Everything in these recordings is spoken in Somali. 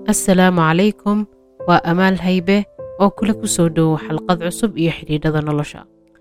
assalaamu calaykum waa amaal haybe oo kula ku soo dhowow xalqad cusub iyo xidhiidhada nolosha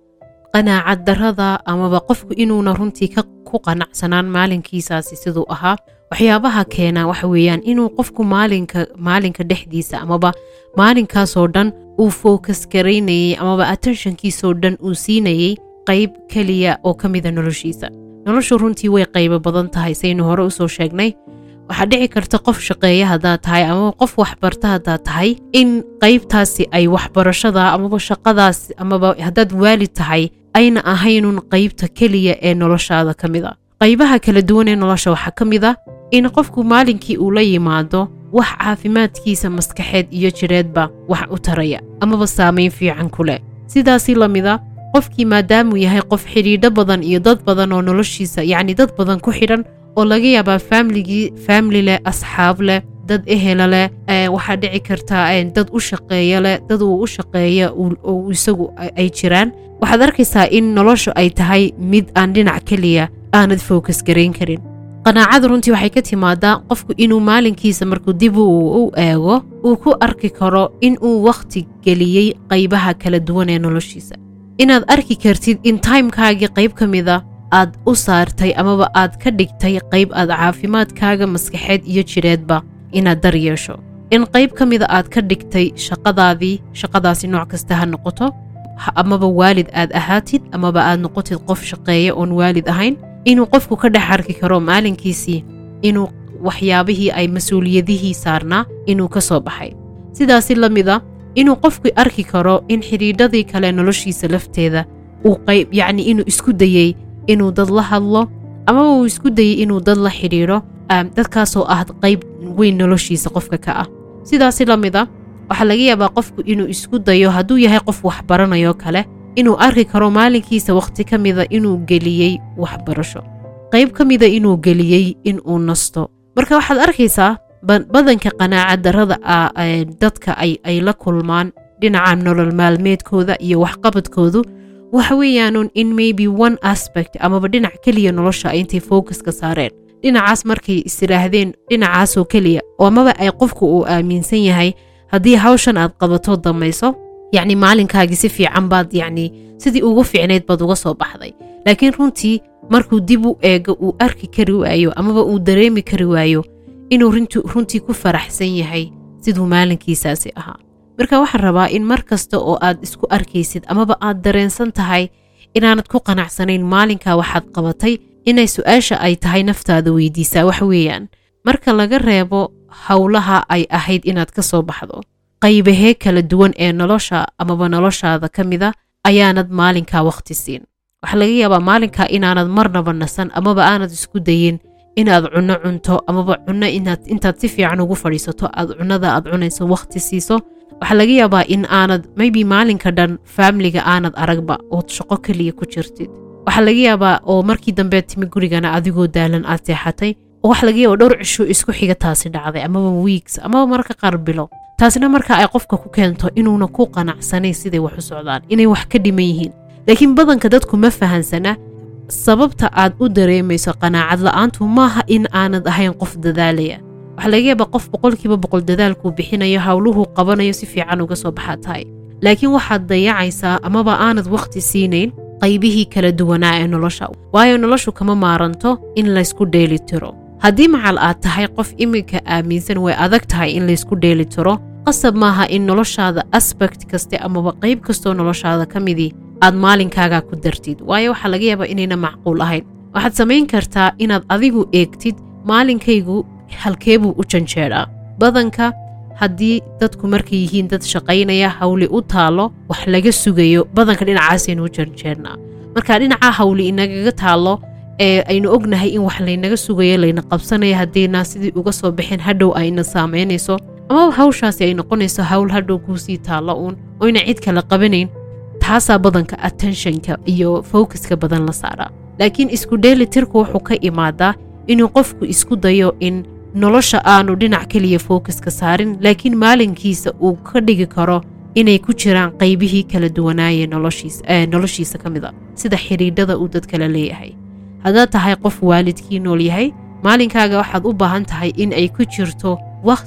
qanaacad darrada amaba qofku inuuna runtii ku qanacsanaan maalinkiisaasi siduu ahaa waxyaabaha keena waxa weeyaan inuu qofku maalinka maalinka dhexdiisa amaba maalinkaasoo dhan uu focus garaynayay amaba attentionkiisoo dhan uu siinayay qayb keliya oo ka mida noloshiisa noloshu runtii way qaybo badan tahay saynu hore usoo sheegnay waxaa dhici karta qof shaqeeya haddaad tahay amaba qof waxbarta haddaad tahay in qaybtaasi ay waxbarashada amaba shaqadaas amaba haddaad waalid tahay ayna ahaynun qaybta keliya ee noloshaada ka mid a qaybaha kala duwan ee nolosha waxaa ka mid a in qofku maalinkii uu la yimaado wax caafimaadkiisa maskaxeed iyo jidheedba wax u taraya amaba saamayn fiican ku leh sidaasi la mida qofkii maadaamuu yahay qof xidhiidho badan iyo dad badan oo noloshiisa yacni dad badan ku xidhan oo laga yaabaa faamligii faamili leh asxaab leh dad ehela leh waxaa dhici kartaa dad u shaqeeya leh dad uu u shaqeeya oo isagu ay jiraan waxaad arkaysaa in noloshu ay tahay mid aan dhinac keliya aanad focus garayn karin qanaacada runtii waxay ka timaadaa qofku inuu maalinkiisa markuu dib u eego uu ku arki karo in uu wakhti geliyey qaybaha kala duwan ee noloshiisa inaad arki kartid in timekaagii qayb ka mida aad u saartay amaba aad ka dhigtay qayb aad caafimaadkaaga maskaxeed iyo jidheedba inaad dar yeesho in qayb ka mida aad ka dhigtay shaqadaadii shaqadaasi nooc kasta ha noqoto amaba waalid aad ahaatid amaba aad noqotid qof shaqeeya oon waalid ahayn inuu qofku ka dhex arki karo maalinkiisii inuu waxyaabihii ay mas-uuliyadihii saarnaa inuu ka soo baxay sidaasi la mida inuu qofku arki karo in xidhiidhadii kale noloshiisa lafteeda uu qayb yacni inuu isku dayey inuu dad la hadlo amaba uu isku dayey inuu dad la xidhiidho dadkaasoo ah qayb weyn noloshiisa qofka ka ah sidaasi la mida waxaa laga yaabaa qofku inuu isku dayo hadduu yahay qof waxbaranayo kale inuu arki karo maalinkiisa wakhti ka mida inuu geliyey waxbarasho qayb ka mida inuu geliyey inuu nasto marka waxaad arkaysaa badanka qanaacad darrada dadka ay la kulmaan dhinaca nolol maalmeedkooda iyo waxqabadkoodu waxa weeyaanun in maybe one aspect amaba dhinac keliya nolosha ay intay focuska saareen dhinacaas markay isidhaahdeen dhinacaasoo keliya oo amaba ay qofku uu aaminsan yahay haddii hawshan aad qabato damayso yacni maalinkaagii si fiican baad yacni sidii ugu fiicnayd baad uga soo baxday laakiin runtii markuu dib u eego uu arki kari waayo amaba uu dareemi kari waayo inuu runtii ku faraxsan yahay siduu maalinkiisaasi ahaa marka waxaan rabaa in mar kasta oo aad isku arkaysid amaba aad dareensan tahay inaanad ku qanacsanayn maalinkaa waxaad qabatay inay su-aasha ay tahay naftaada weydiisaa wax weeyaan marka laga reebo howlaha ay ahayd inaad ka soo baxdo qaybahee kala duwan ee nolosha amaba noloshaada ka mida ayaanad maalinkaa wakhti siin waxaa laga yaabaa maalinkaa inaanad marnaba nasan amaba aanad isku dayin inaad cunno cunto amaba cunno intaad si fiican ugu fadhiisato aad cunnada aad cunayso wakhti siiso waxaa laga yaabaa in aanad maybe maalinka dhan faamiliga aanad aragba ood shaqo keliya ku jirtid waxaa laga yaabaa oo markii dambe timi gurigana adigoo daalan aad seexatay oo waxa laga yaaba dhowr cisho isku xiga taasi dhacday amaba weeks amaba marka qaar bilo taasina marka ay qofka ku keento inuuna ku qanacsanayn siday wax u socdaan inay wax ka dhiman yihiin laakiin badanka dadku ma fahansana sababta aad u dareemayso qanaacad la'aantu maaha in aanad ahayn qof dadaalaya waxaa laga yaabaa qof boqolkiiba boqol dadaalkuu bixinayo howluhuu qabanayo si fiican uga soo baxaa tahay laakiin waxaad dayacaysaa amaba aanad wakhti siinayn qaybihii kala duwanaa ee nolosha waayo noloshu kama maaranto in laysku dheeli tiro haddii macal aad tahay qof iminka aaminsan way adag tahay in laysku dheeli tiro qasab maaha in noloshaada asbect kaste amaba qayb kastoo noloshaada ka midii aad maalinkaaga ku dartid waayo waxaa laga yaabaa inayna macquul ahayn waxaad samayn kartaa inaad adigu eegtid maalinkaygu halkeebuu u janjeedhaa badanka haddii dadku markay yihiin dad shaqaynaya hawli u taalo wax laga sugayo badanka dhinacaasaynu u janjeernaa marka dhinacaa hawli inagaga taalo ee aynu ognahay in wax laynaga sugayo layna qabsanaya haddayna sidii uga soo baxeen hadhow ayna saamaynayso amaba hawshaasi ay noqonayso hawl hadhow kuusii taallo uun oyna cid kale qabanayn taasaa badanka attentionka iyo focuska badan la saaraa laakiin isku dheelitirku wuxuu ka imaadaa inuu qofku isku dayo in nolosha aanu dhinac keliya focuska saarin laakiin maalinkiisa uu ka dhigi karo inay ku jiraan qaybihii kala duwanaayee noloshiisa ka mid a sida xidhiidhada uu dad kale leeyahay haddaad tahay qof waalidkii nool yahay maalinkaaga waxaad u baahan tahay in ay ku jirto wakhti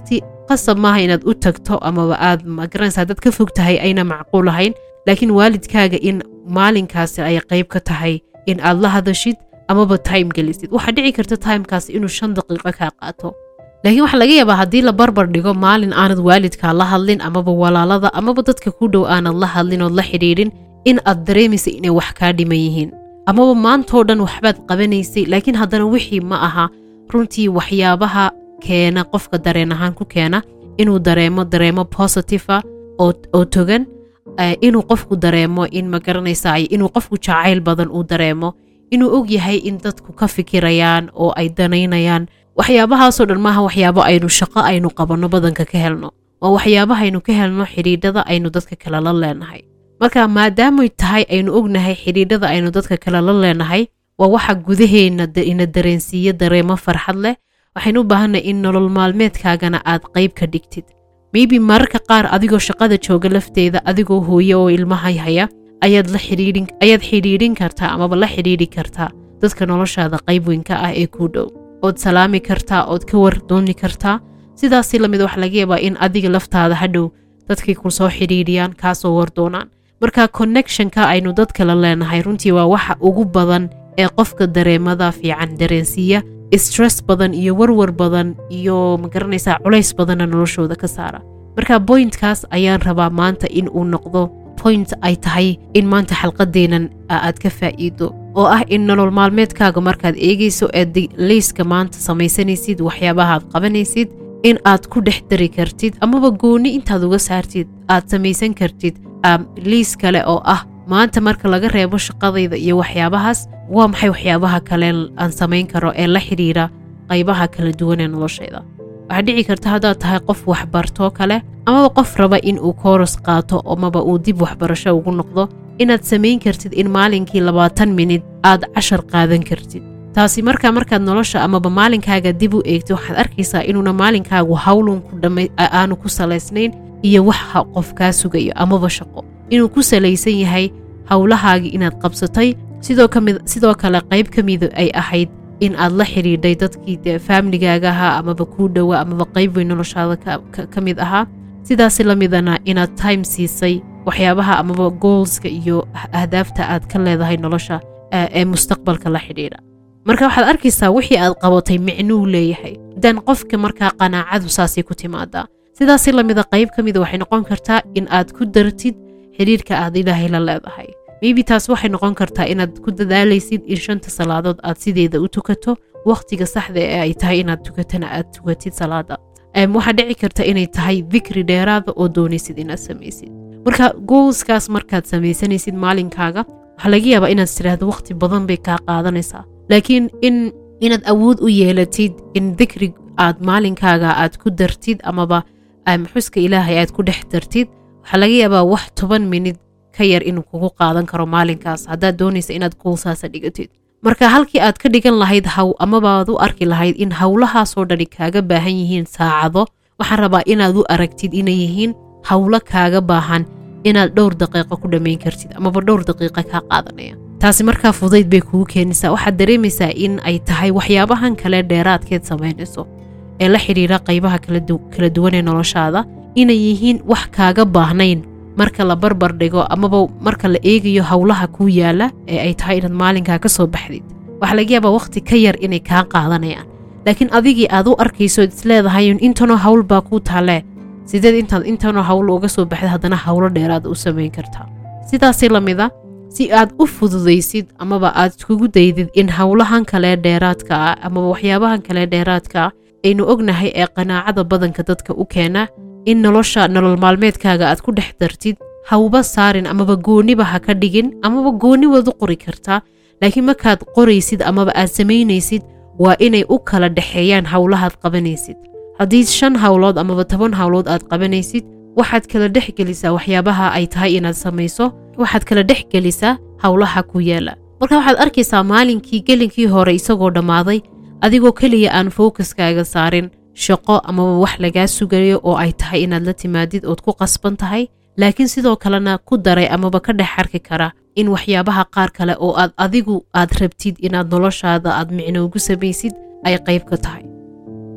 qasab maaha inaad u tagto amaba aad magaranaysaa dad ka fog tahay ayna macquul ahayn laakiin waalidkaaga in maalinkaasi ay qayb ka tahay in aad la hadashid amaba time gelisid waxaa dhici karta timekaas inuu shan daqiiqo kaa qaato laakiin waxaa laga yaabaa haddii la barbar dhigo maalin aanad waalidkaa la hadlin amaba walaalada amaba dadka ku dhow aanad la hadlin ood la xidhiidhin in aad dareemaysa inay wax kaa dhiman yihiin amaba maantoo dhan waxbaad qabanaysay laakiin haddana wixii ma aha runtii waxyaabaha keena qofka dareen ahaan ku keena inuu dareemo dareemo positiva oo togan inuu qofku dareemo in ma garanaysa inuu qofku jacayl badan uu dareemo inuu og yahay in dadku ka fikirayaan oo ay danaynayaan waxyaabahaasoo dhan maaha waxyaabo aynu shaqo aynu qabanno badanka ka helno waa waxyaabahaynu ka helno xidhiidhada aynu dadka kale la leenahay marka maadaamay tahay aynu ognahay xidhiidhada aynu dadka kale la leenahay waa waxa gudaheenna ina dareensiiya dareemo farxad leh waxaynu u baahanay in nolol maalmeedkaagana aad qayb ka dhigtid maybe mararka qaar adigoo shaqada jooga lafteeda adigoo hooye oo ilmaha haya ayaad la xidhiidhin ayaad xidhiidhin kartaa amaba la xidhiidhi kartaa dadka noloshaada qayb weyn ka ah ee kuu dhow ood salaami kartaa ood ka wardooni kartaa sidaasi lamid waxa laga yaabaa in adiga laftaada hadhow dadkay ku soo xidhiidhiyaan kaasoo wardoonaan marka connectionka aynu dadka la leenahay runtii waa waxa ugu badan ee qofka dareemada fiican dareensiiya stress badan iyo warwar badan iyo magaranaysaa culays badanna noloshooda ka saara marka bointkaas ayaan rabaa maanta in uu noqdo point ay tahay in maanta xalqadeennan aad ka faa'iido oo ah in nolol maalmeedkaaga markaad eegayso eed liiska maanta samaysanaysid waxyaabahaad qabanaysid in aad ku dhex dari kartid amaba gooni intaad uga saartid aad samaysan kartid liis kale oo ah maanta marka laga reebo shaqadayda iyo waxyaabahaas waa maxay waxyaabaha kale aan samayn karo ee la xidhiira qaybaha kala duwan ee noloshayda waxaa dhici karta haddaad tahay qof waxbartoo kale amaba qof raba in uu kooros qaato amaba uu dib waxbarasho ugu noqdo inaad samayn kartid in maalinkii labaatan minid aad cashar qaadan kartid taasi markaa markaad nolosha amaba maalinkaaga dib u eegto waxaad arkaysaa inuuna maalinkaagu hawlun aanu ku salaysnayn iyo wax qof kaa sugayo amaba shaqo inuu ku salaysan yahay howlahaagii inaad qabsatay sidoo kale qayb ka mida ay ahayd in aad la xidhiidhay dadkii dee faamligaaga ahaa amaba kuu dhowa amaba qayb weyn noloshaada ka mid ahaa sidaasi la midana inaad time siisay waxyaabaha amaba goolska iyo ahdaafta aad ka leedahay nolosha ee mustaqbalka la xidhiidha marka waxaad arkaysaa wixii aad qabatay micnuu leeyahay dan qofka markaa qanaacadu saasay ku timaadaa sidaasi lamida qayb ka mida waxay noqon kartaa in aad ku dartid xidhiirka aad ilaahay la leedahay maybe taas waxay noqon kartaa inaad ku dadaalaysid in shanta salaadood aad sideeda u tukato wakhtiga saxda ee ay tahay inaad tukatana aad tukatid salaada waxaa dhici karta inay tahay dikri dheeraada oo doonaysid inaad samaysid marka goolskaas markaad samaysanaysid maalinkaaga waxaa laga yaabaa inaad tiraahdo wakhti badan bay kaa qaadanaysaa laakiin in inaad awood u yeelatid in dikri aad maalinkaaga aad ku dartid amaba xuska ilaahay aad ku dhex dartid waxaa laga yaabaa wax toban minid ka yar inuu kugu qaadan karo maalinkaas haddaad doonaysa inaad goolsaasa dhigatid marka halkii aad ka dhigan lahayd haw amabaad u arki lahayd in howlahaasoo dhani kaaga baahan yihiin saacado waxaan rabaa inaad u aragtid inay yihiin howlo kaaga baahan inaad dhowr daqiiqo ku dhammayn kartid amaba dhowr daqiiqa kaa qaadanaya taasi markaa fudayd bay kugu keenaysaa waxaad dareemaysaa in ay tahay waxyaabahan kale dheeraadkeed samaynayso ee la xidhiira qaybaha kala duwan ee noloshaada inay yihiin wax kaaga baahnayn marka la barbar dhigo amaba marka la eegayo howlaha kuu yaala ee ay tahay inaad maalinkaa ka soo baxdid waxaa laga yaabaa wakhti ka yar inay kaa qaadanayaan laakiin adigii aad u arkayso isleedahay intanoo hawl baa kuu taalee sideed intaad intanoo hawl uga soo baxda haddana howlo dheeraad u samayn kartaa sidaasi lamida si aad u fududaysid amaba aad kugu daydid in howlahan kale dheeraadka ah amaba waxyaabahan kale dheeraadka ah aynu ognahay ee qanaacada badanka dadka u keena in nolosha nolol maalmeedkaaga aad ku dhex dartid hawba saarin amaba gooniba ha ka dhigin amaba gooni waad u qori kartaa laakiin markaad qoraysid amaba aad samaynaysid waa inay u kala dhexeeyaan howlahaad qabanaysid haddii shan howlood amaba toban howlood aad qabanaysid waxaad kala dhex gelisaa waxyaabaha ay tahay inaad samayso waxaad kala dhex gelisaa howlaha ku yaala marka waxaad arkaysaa maalinkii gelinkii hore isagoo dhammaaday adigoo keliya aan fookaskaaga saarin shaqo amaba wax lagaa sugayo oo ay tahay inaad la timaadid ood ku qasban tahay laakiin sidoo kalena ku daray amaba ka dhex arki kara in waxyaabaha qaar kale oo aad adigu aad rabtid inaad noloshaada aad micno ugu samaysid ay qayb ka tahay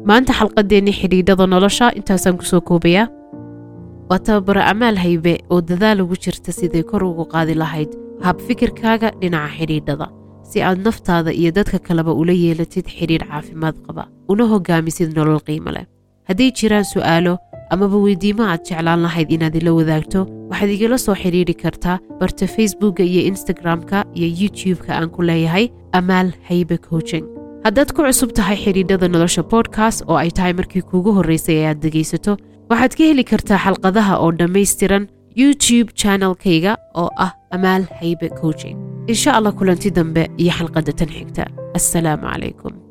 maanta xalqadeennii xidhiidhada nolosha intaasaan kusoo koobayaa waa tababaro amaal haybe oo dadaal ugu jirta siday kor ugu qaadi lahayd hab fikirkaaga dhinaca xidhiidhada si aad naftaada iyo dadka kaleba ula yeelatid xidhiidh caafimaad qaba una hogaamisid nolol qiimo leh hadday jiraan su'aalo amaba weydiimo aad jeclaan lahayd inaad ila wadaagto waxaad igala soo xidhiidhi kartaa barta facebookka iyo instagram-ka iyo youtube-ka aan ku leeyahay amaal haybe coaching haddaad ku cusub tahay xidhiidhada nolosha bodkast oo ay tahay markii kuugu horraysay ee aad dhegaysato waxaad ka heli kartaa xalqadaha oo dhammaystiran youtube channelkayga oo ah amaal haybe coaching insha allah kulanti dambe iyo xalqadda tan xigta assalaamu calaykum